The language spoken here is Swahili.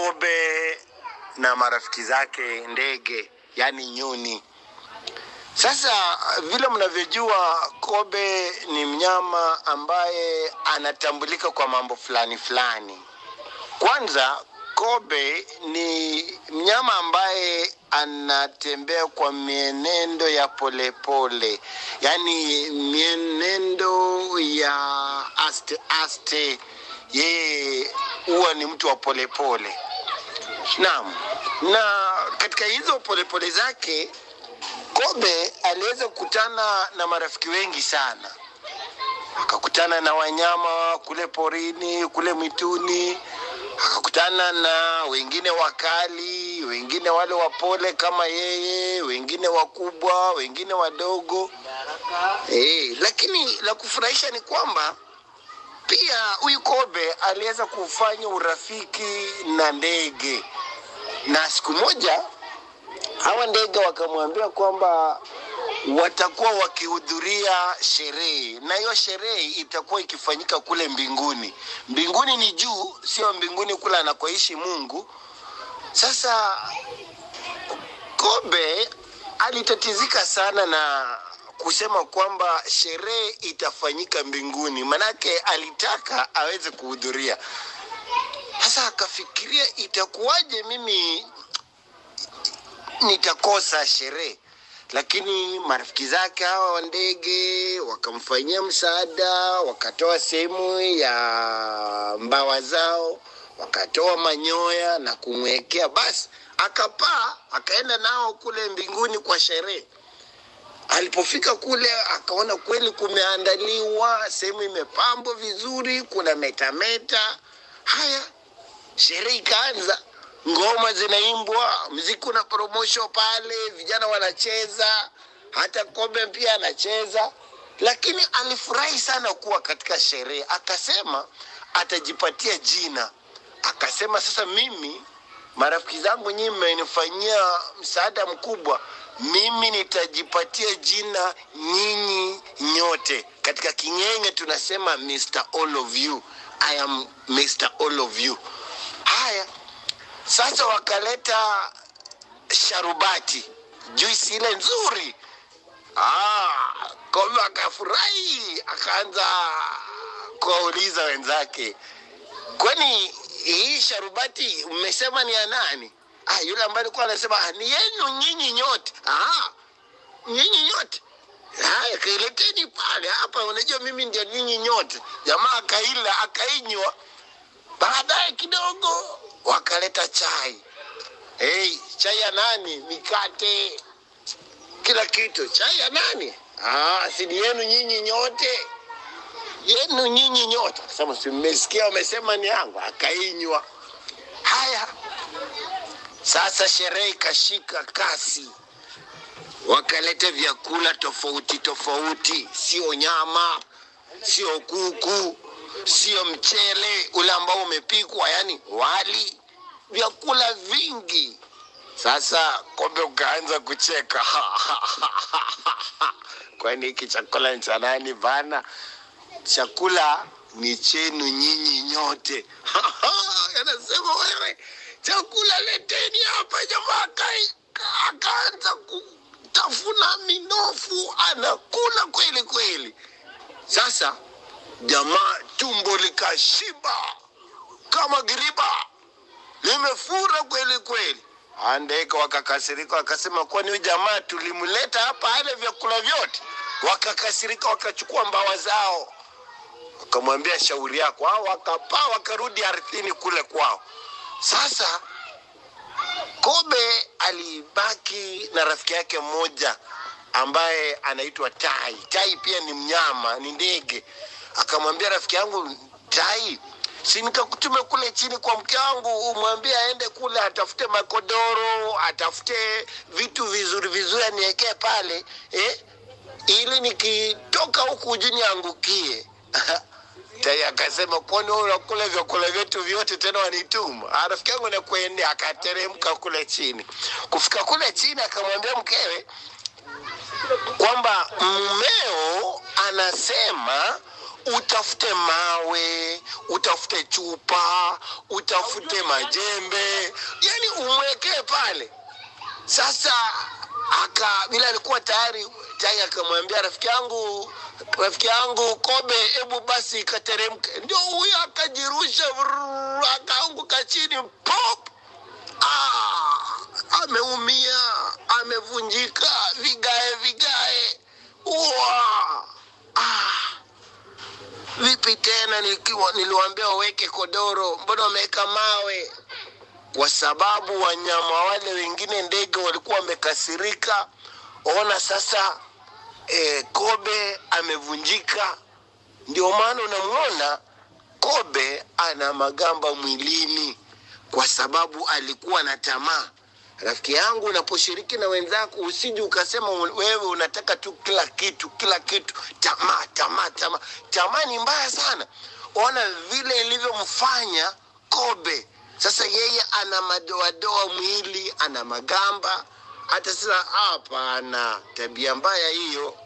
kobe na marafiki zake ndege, yaani nyuni. Sasa vile mnavyojua, kobe ni mnyama ambaye anatambulika kwa mambo fulani fulani. Kwanza, kobe ni mnyama ambaye anatembea kwa mienendo ya polepole, yaani mienendo ya aste aste. Yeye huwa ni mtu wa polepole. Naam, na katika hizo polepole zake Kobe aliweza kukutana na marafiki wengi sana, akakutana na wanyama kule porini, kule mwituni, akakutana na wengine wakali, wengine wale wapole kama yeye, wengine wakubwa, wengine wadogo. Eh, lakini la kufurahisha ni kwamba pia huyu kobe aliweza kufanya urafiki na ndege, na siku moja hawa ndege wakamwambia kwamba watakuwa wakihudhuria sherehe, na hiyo sherehe itakuwa ikifanyika kule mbinguni. Mbinguni ni juu, sio mbinguni kule anakoishi Mungu. Sasa kobe alitatizika sana na kusema kwamba sherehe itafanyika mbinguni, manake alitaka aweze kuhudhuria. Sasa akafikiria itakuwaje mimi nitakosa sherehe lakini marafiki zake hawa wa ndege wakamfanyia msaada, wakatoa sehemu ya mbawa zao, wakatoa manyoya na kumwekea, basi akapaa akaenda nao kule mbinguni kwa sherehe. Alipofika kule akaona kweli kumeandaliwa, sehemu imepambwa vizuri, kuna metameta. Haya, sherehe ikaanza ngoma zinaimbwa, mziki una promotion pale, vijana wanacheza, hata Kobe pia anacheza, lakini alifurahi sana kuwa katika sherehe. Akasema atajipatia jina, akasema sasa, mimi marafiki zangu nyinyi mmenifanyia msaada mkubwa, mimi nitajipatia jina nyinyi nyote. Katika King'enge tunasema Mr. All of you. I am Mr. All of you. Haya, sasa wakaleta sharubati, juisi ile nzuri. Ah, Kobe akafurahi, akaanza kuwauliza wenzake, kwani hii sharubati mmesema ni ya nani? Ah, yule ambaye alikuwa anasema "Ah, ni yenu nyinyi nyote. Ah, nyinyi nyote haya, kaileteni pale hapa, unajua mimi ndio nyinyi nyote. Jamaa akaila akainywa. Baadaye kidogo wakaleta chai. Hey, chai ya nani? Mikate, kila kitu. Chai ya nani? Ah, si ni yenu nyinyi nyote, yenu nyinyi nyote. Akasema si mmesikia wamesema ni yangu, akainywa. Haya, sasa sherehe ikashika kasi, wakaleta vyakula tofauti tofauti, sio nyama, sio kuku, sio mchele ule ambao umepikwa, yani wali, vyakula vingi. Sasa Kobe ukaanza kucheka kwani hiki chakula ni cha nani bana? Chakula ni chenu nyinyi nyote. Anasema wewe, chakula leteni hapa. Jamaa akai- akaanza kutafuna minofu, anakula kweli kweli. Sasa jamaa tumbo likashiba kama giriba, limefura kweli kweli. Andeka wakakasirika, wakasema kwani huyu jamaa tulimleta hapa ale vyakula vyote? Wakakasirika, wakachukua mbawa zao, wakamwambia shauri yako. Hao wakapaa wakarudi ardhini kule kwao. Sasa Kobe alibaki na rafiki yake mmoja ambaye anaitwa Tai. Tai pia ni mnyama, ni ndege. Akamwambia rafiki yangu Tai, si nikakutume kule chini kwa mke wangu, umwambie aende kule atafute makodoro, atafute vitu vizuri vizuri aniwekee pale eh? ili nikitoka huku uje niangukie. Tai akasema kwani wewe unakula vyakula vyetu vyote tena wanituma? Ah, Rafiki yangu nakuendea. Akateremka kule chini. Kufika kule chini, akamwambia mkewe kwamba mmeo anasema utafute mawe utafute chupa utafute majembe yani umwekee pale sasa aka bila alikuwa tayari tayari akamwambia rafiki yangu rafiki yangu kobe hebu basi ikateremke ndio huyo akajirusha vrrr, akaanguka chini pop ah, ameumia amevunjika vigae vigae Uwa! ah. vipi tena nikiwa niliwaambia waweke kodoro mbona wameweka mawe kwa sababu wanyama wale wengine ndege walikuwa wamekasirika ona sasa e, kobe amevunjika ndio maana unamwona kobe ana magamba mwilini kwa sababu alikuwa na tamaa rafiki yangu unaposhiriki na wenzako usiji ukasema u- wewe unataka tu kila kitu kila kitu tamaa tamaa tamaa tamaa ni mbaya sana ona vile ilivyomfanya kobe sasa yeye ana madoadoa mwili ana magamba hata sasa hapana tabia mbaya hiyo